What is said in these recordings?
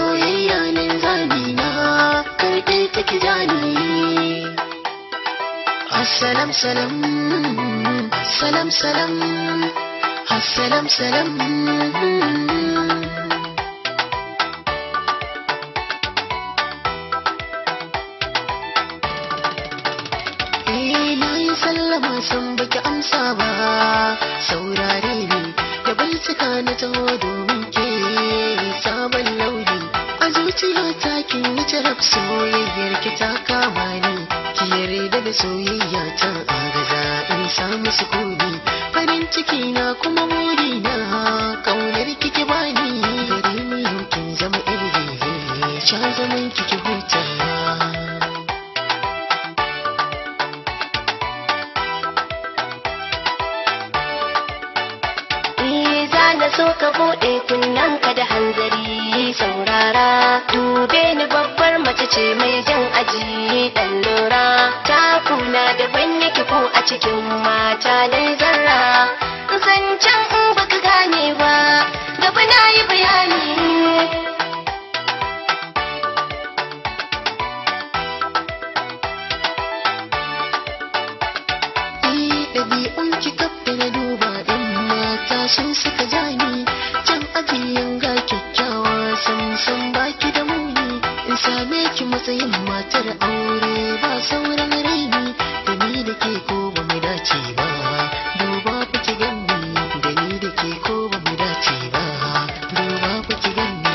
soyayya nan zamina karɓe take jani Assalam salam Assalam salam Assalam salam Eh na yi sallama san baki amsa ba saurare ni da bincika na taho domin ke sabon launi a zuciya ta kin yi jarab soyayyar ki ta kama ni ki yarda da soyayya ta agaza in samu sukuni farin ciki na kuma buri na kaunar kiki bani gare ni yau kin zama irin sha zaman kiki huta Eh za na so ka buɗe ka da hanzari saurara dube ni babbar mace ce mai jan aji ɗan lura takuna daban yake ko a cikin mata dai zarra zancen in baka gane ba gaba na yi bayani Eh ɗabi'un ki kaf da na duba ɗan mata sun suka jani can ajiyan ga kyakkyawa san san baki da muni in same ki matsayin matar aure ba sauran raini da ni da ke ko ba mu dace ba duba ku ki ganni da ni da ke ko ba mu dace ba duba ku ki ganni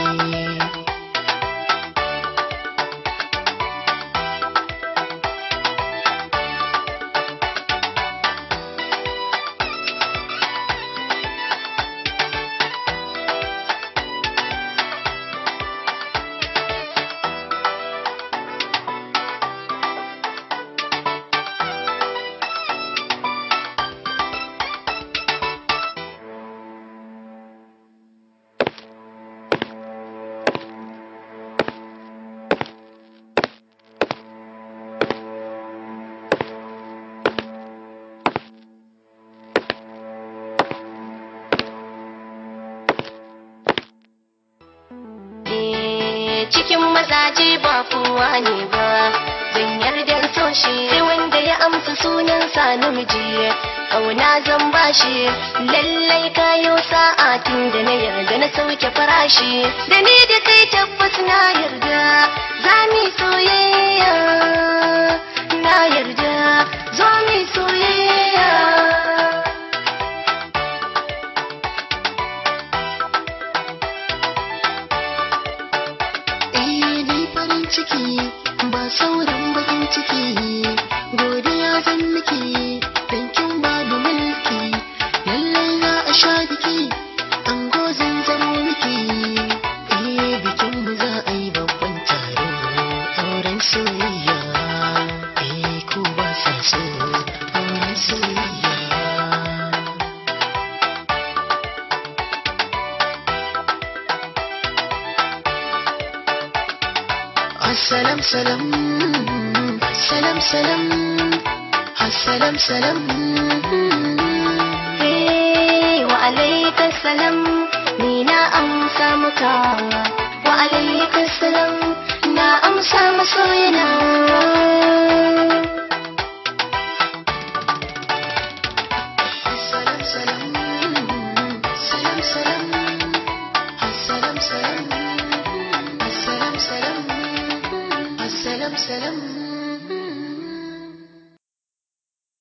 Eh, cikin mazaje ba kowa ne ba zan yarda in so shi sai wanda ya amsa sunan sa namiji kauna zan bashi lallai kayo sa'a tun da na yarda na sauke farashi da ni da kai tabbas na yarda za mu yi soyayya na yarda zo mu yi soyayya Eh ni farin ciki ba sauran bakin ciki godiya zan miki dan kin ba da mulki lallai za a sha biki an zan zamo miki eh bikin mu za a yi babban taro auren soyayya eh ko ba sa so auren soyayya Assalam salam Salam salam Assalam salam Eh, wa alaikas salam ni na amsa maka wa alaikas salam na amsa masoyina Assalam salam Salam salam Assalam salam Assalam salam Assalam salam